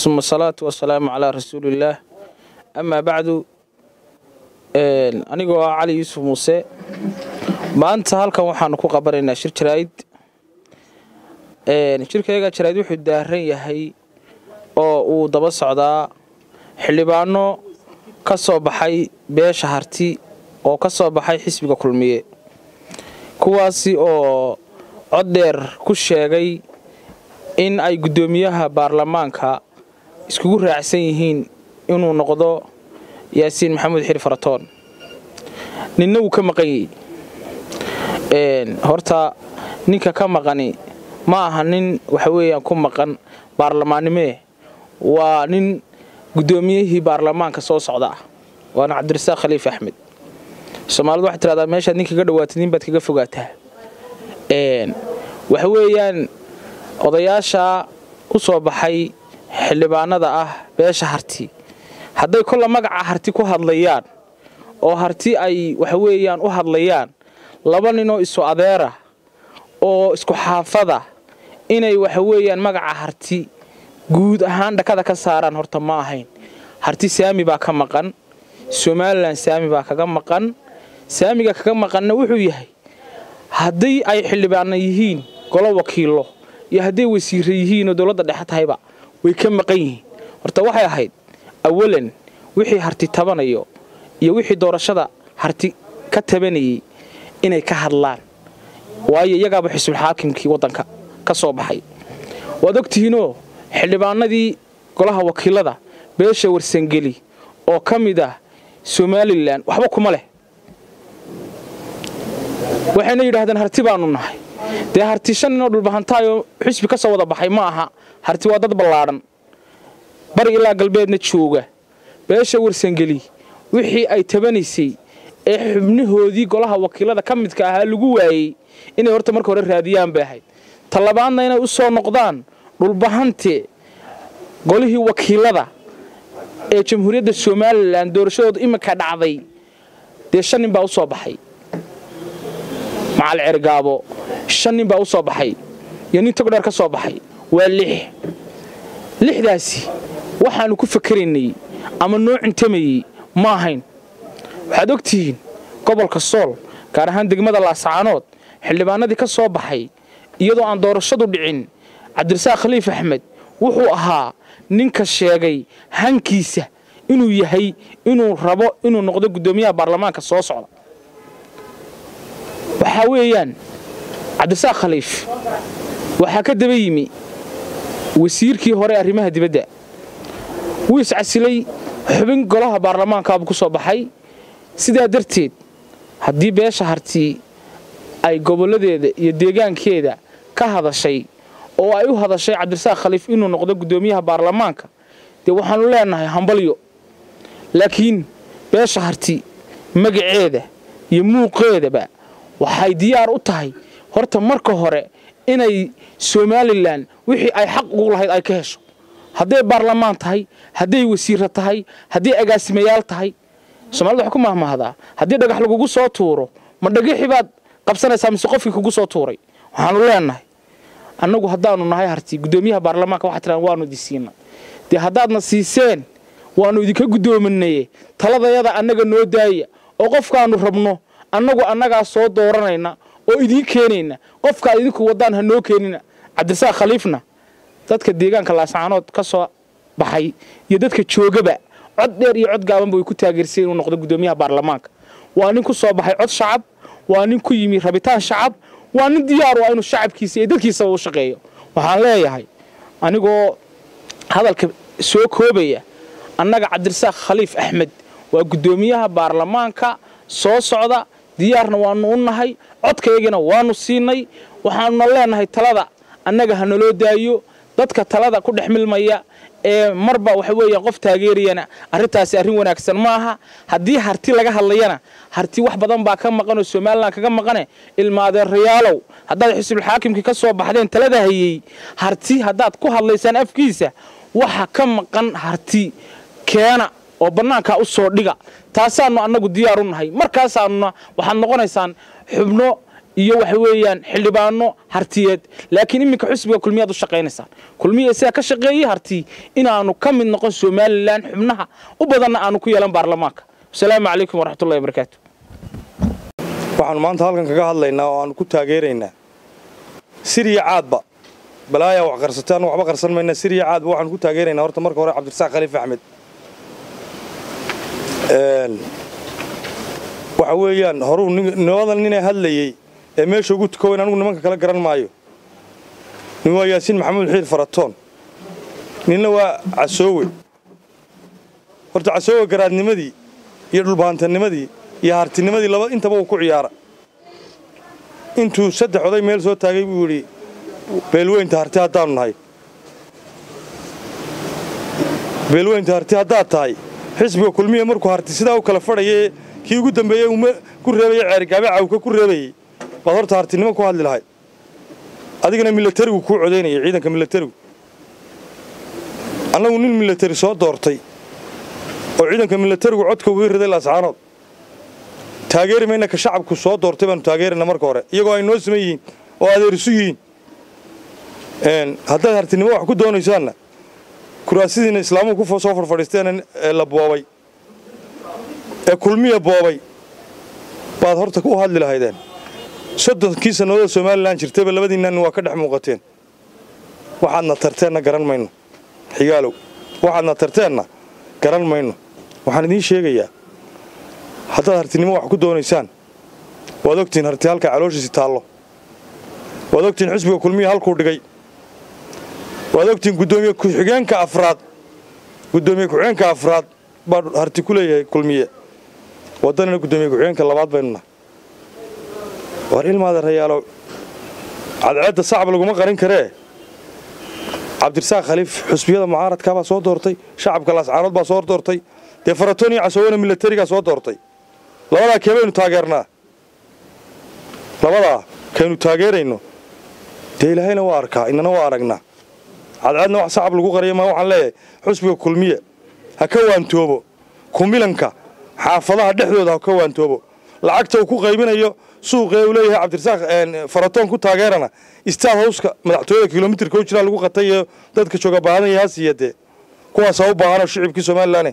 uma asalaatu wasalaamu calaa rasuuliillaah amaa bacdu anigoo ah cali yuusuf muuse maanta halkan waxaanu ku qabanaynaa shir jaraa'id shirkayaga jaraa'id wuxuu daaran yahay oo uu daba socdaa xildhibaano ka soo baxay beesha harti oo ka soo baxay xisbiga kulmiye kuwaasi oo cod dheer ku sheegay in ay guddoomiyaha baarlamaanka iskugu raacsan yihiin inuu noqdo yaasiin maxamuud xiri faratoon ninna wuu ka maqan yahy horta ninka ka maqani ma aha nin waxa weeyaan ku maqan baarlamaannimee waa nin guddoomiyihii baarlamaanka soo socda ah waana cabdirasaaq khaliif axmed soomaalidu waxay tiradaa meeshaad nin kaga dhawaatid nin baad kaga fogaataa waxa weeyaan odayaasha u soo baxay xildhibaanada ah beesha harti hadday kolla magaca harti ku hadlayaan oo harti ay waxa weeyaan u hadlayaan laba ninoo isu adeera oo isku xaafada inay waxa weeyaan magaca harti guud ahaan dhakada ka saaraan horta ma ahayn harti saami baa ka maqan somalilan saami baa kaga maqan saamiga kaga maqanna wuxuu yahay haddii ay xildhibaana yihiin golo wakiilo iyo hadday wasiire yihiinoo dowladda dhexe tahayba way ka maqan yihiin horta waxay ahayd awalan wixii harti tabanayo iyo wixii doorashada harti ka tabanayay inay ka hadlaan waayo iyagaaba xisbulxaakimkii waddanka ka soo baxay waad ogtihiinoo xildhibaanadii golaha wakiilada beesha warsangeli oo ka mid ah somalilan waxba kuma leh waxayna yidhaahdeen harti baanu nahay dee harti shan ninoo dhulbahantaayoo xisbi ka soo wada baxay ma aha harti waa dad ballaadhan bari ilaa galbeedna jooga beesha warsangeli wixii ay tabanaysay ee xubnahoodii golaha wakiilada ka midka ahaa lagu waayey inay horta marka hore raadiyaan bay ahayd talabaadna inay u soo noqdaan dhulbahante golihii wakiilada ee jamhuuriyadda somalilan doorashadooda iminka dhacday dee shan nin baa u soo baxay macal cergaabo shan nin baa u soo baxay iyo nin togdheer ka soo baxay waa lix lixdaasi waxaannu ku fakeraynay ama noo cintamayey ma ahayn waxaad ogtihiin gobolka sool gaar ahaan degmada laasacaanood xildhibaanadii ka soo baxay iyadoo aan doorashadu dhicin cabdirasaaq khaliif axmed wuxuu ahaa ninka sheegay hankiisa inuu yahay inuu rabo inuu noqdo guddoomiyaha baarlamaanka soo socda waxaa weeyaan cabdirasaaq khaliif waxaa ka daba yimi wasiirkii hore arrimaha dibadda wuu iscasilay xubin golaha baarlamaankaabuu ku soo baxay sidaa darteed haddii beesha harti ay gobolladeeda iyo deegaankeeda ka hadashay oo ay u hadashay cabdirasaaq khaliif inuu noqdo guddoomiyaha baarlamaanka dee waxaannu leenahay hambalyo laakiin beesha harti magaceeda iyo muuqeedaba waxay diyaar u tahay horta marka hore inay somalilan wixii ay xaq ugu lahayd ay ka hesho hadday baarlamaan tahay hadday wasiira tahay hadday agaasimayaal tahay somalida waxay ku mahmahdaa haddii dhagax lagugu soo tuuro ma dhagixii baad qabsanaysaa mise qofkii kugu soo tuuray waxaanu leenahay annagu haddaanu nahay harti guddoomiyaha baarlamaanka waxaa tiraan waanu idin siina dee haddaadna siiseen waannu idinka guddoominaye taladayada annaga noo daaya oo qofkaannu rabno annagu annagaa soo dooranayna oo idiin keenayna qofkaad idinku waddaan ha noo keenina cabdirasaaq khaliifna dadka deegaanka laasacaanood ka soo baxay iyo dadka joogaba cod dheer iyo cod gaabanba way ku taageerseen inuu noqdo guddoomiyaha baarlamaanka waa nin ku soo baxay cod shacab waa nin ku yimi rabitaan shacab waa nin diyaar u ah inuu shacabkiisa iyo dadkiisaba u shaqeeyo waxaan leeyahay anigoo hadalka soo koobaya annaga cabdirasaaq khaliif axmed waa guddoomiyaha baarlamaanka soo socda diyaarna waannu u nahay codkaygana waannu siinay waxaanuna leenahay talada annaga ha naloo daayo dadka talada ku dhex milmaya ee marba waxa weeyaan qof taageerayana arrintaasi arrin wanaagsan ma aha haddii harti laga hadlayana harti wax badan baa ka maqan oo somalilan kaga maqane ilmaadeerayaalow haddaad xisbulxaakimkii ka soo baxdeen talada hayey harti haddaad ku hadlaysaan afkiisa waxa ka maqan harti keena oo bannaankaa u soo dhiga taasaannu annagu diyaar u nahay markaasaannuna waxaad noqonaysaan xubno iyo waxa weeyaan xildhibaano hartiyeed laakiin iminka xusbiga kulmiyaad u shaqaynaysaan kulmiya isaga ka shaqeeyey harti inaanu ka mid noqon somalilan xubnaha u badanna aanu ku yeelan baarlamaanka wasalaamu calaykum waraxmatullahi wabarakaatu waxaanu maanta halkan kaga hadlaynaa oo aanu ku taageeraynaa siriya caadba balaayaa wax qarsatay annu waxba qarsan mayna siriya caadba waxaanu ku taageeraynaa horta marka hore cabdirasaaq khaliif axmed waxa weeyaan horuu nimadan ninay hadlayey ee meesha ugu tukowayn anugu nimanka kala garan maayo nin waa yaasiin maxamuud xiir faratoon ninna waa casoowe horta casoowe garaadnimadii iyo dhulbaantanimadii iyo hartinimadii laba intaba uu ku ciyaara intuu saddex oday meel soo taagay buu yidhi beelweynta harti haddaanu nahay beelweynta harti haddaad tahay xisbiga kulmiya markuu harti sidaa u kala fadhayee kii ugu dambeeyey uu ku reebayey ceergaabe cawka ku reebayey baad horta hartinimo ku hadli lahay adigana milatarigu kuu codaynayay ciidanka milatarigu annagu nin milatari soo doortay oo ciidanka milatarigu codka uga riday laascaanood taageeri mayna ka shacabku soo doortay baanu taageerayna marka hore iyagoo ay noo siman yihiin oo adeerisu yihiin haddaad hartinimo wax ku doonaysaanna kuraasidiina islaamuhu ku soo farfadhiisteen ee la boobay ee kulmiya boobay baad horta u hadli lahaydeen soddonkii sannadood somalilan jirtayba labadiinnan waa ka dhex muuqateen waxaadna tarteenna garan mayno xigaalow waxaadna tarteenna garan mayno waxaan idiin sheegayaa haddaad hartinimo wax ku doonaysaan waad ogtihiin harti halka calooshiisi taallo waad ogtihiin xisbiga kulmiya halkuu dhigay waad ogtihiin guddoomiye ku-xigeenka afraad guddoomiye ku-xigeenka afraad baa harti ku leeyahay kulmiye waddanina guddoomiye ku-xigeenka labaad baynuna war ilmaada rayaalo cadceedda sacab laguma qarin karee cabdirasaaq khaliif xusbiyada mucaaradkaabaa soo doortay shacabka laascaanood baa soo doortay dee faratoon iyo casoowana milatarigaa soo doortay labadaa kee baynu taageernaa labadaa kaynu taageerayno dee ilaahayna waa arkaa inana waa aragnaa cadceedna wax sacab lagu qaraya maa waxaan leeyahay xusbiga kulmiye ha ka waantoobo kumilanka xaafadaha dhexdooda ha ka waantoobo lacagta uu ku qaybinayo suuqee uu leeyahay cabdirasaaq faratoon ku taageerana istaad hawska madaxtooyada kilomitirka u jiraa lagu qatay iyo dadka jooga baahanaya ha siiya dee kuwaasaa u baahanoo shicibkii somalilan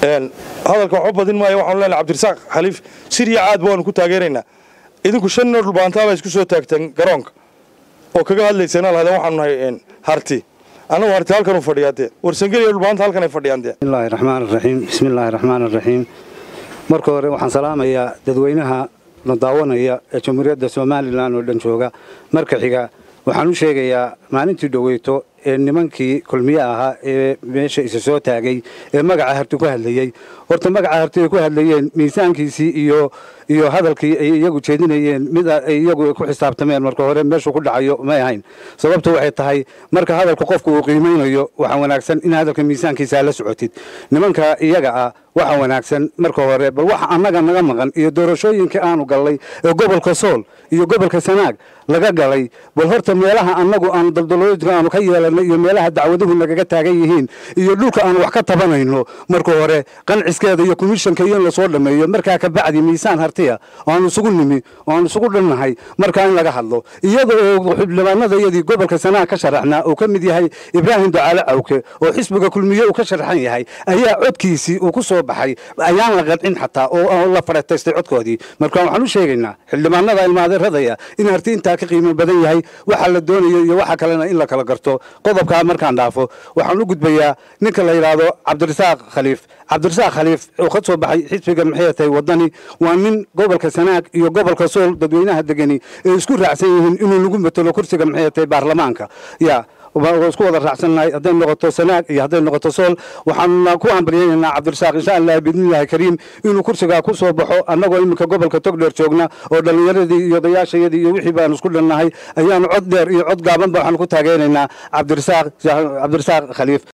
hadalka waxba badin maayo waxaanu leenahay cabdirasaaq khaliif siriya caadba waanu ku taageeraynaa idinku shan noo dhulbaantaabaa isku soo taagteen garoonka oo kaga hadlayseen lahaydeen waxaanu nahay harti annagu harti halkanuu fadhiyaa dee warsangeliya dhulbaanta halkan ay fadhiyaan dee bismillahi raxmaan raxiim bismillaahi raxmaan raxiim marka hore waxaan salaamayaa dadweynaha la daawanaya ee jamhuuriyadda somalilan oo dhan jooga marka xiga waxaan u sheegayaa maalintii dhoweyto ee nimankii kulmiye ahaa ee meesha isa soo taagay ee magaca harti ku hadlayey horta magaca harti ay ku hadlayeen miisaankiisii iyo iyo hadalkii ay iyagu jeedinayeen mid ay iyagu ku xisaabtameen marka hore meeshuu ku dhacayo may ahayn sababtu waxay tahay marka hadalku qofku uu qiimaynayo waxa wanaagsan in hadalka miisaankiisa la socotid nimanka iyaga ah waxa wanaagsan marka hore bal waxa annaga naga maqan iyo doorashooyinkii aanu gallay ee gobolka sool iyo gobolka sanaag laga galay bal horta meelaha annagu aan daldalooyinka aanu ka yeelanay iyo meelaha dacwaduhu nagaga taagan yihiin iyo dhulka aan wax ka tabanayno marka hore qanciskeeda iyo komishanka iyo in lasoo dhammeeyo markaa ka bacdi miisaan hartiya oaanu isugu nimi oaanu isugu dhannahay markaa in laga hadlo iyada oo xildhibaanada iyadii gobolka sanaag ka sharaxnaa uu ka mid yahay ibraahim ducaale cawke oo xisbiga kulmiye uu ka sharaxan yahay ayaa codkiisii uu ku soo baxay ayaan la qancin xataa oo la farataystay codkoodii marka waxaan u sheegaynaa xildhibaanada ilmaadeeradaya in harti intaa ka qiimo badan yahay waxa la doonayo iyo waxa kalena in la kala garto qodobkaa markaan dhaafo waxaan u gudbayaa ninka la yidhaahdo cabdirasaaq khaliif cabdirasaaq khaliif oo ka soo baxay xisbiga maxay tahay wadani waa nin gobolka sanaag iyo gobolka sool dadweynaha degani ee isku raacsan yihiin inuu lagu matelo kursiga maxay tahay baarlamaanka ya isku wada raacsannahay hadday noqoto sanaag iyo hadday noqoto sool waxaanna ku ambaliyaynaynaa cabdirasaaq insha allah biidnillahi kariim inuu kursigaa ku soo baxo annagoo iminka gobolka togdheer joogna oo dhallinyaradii iyo odayaashayadii iyo wixii baanu isku dhannahay ayaanu cod dheer iyo cod gaabanba waxaanu ku taageeraynaa cabdirasaaq cabdirasaaq khaliif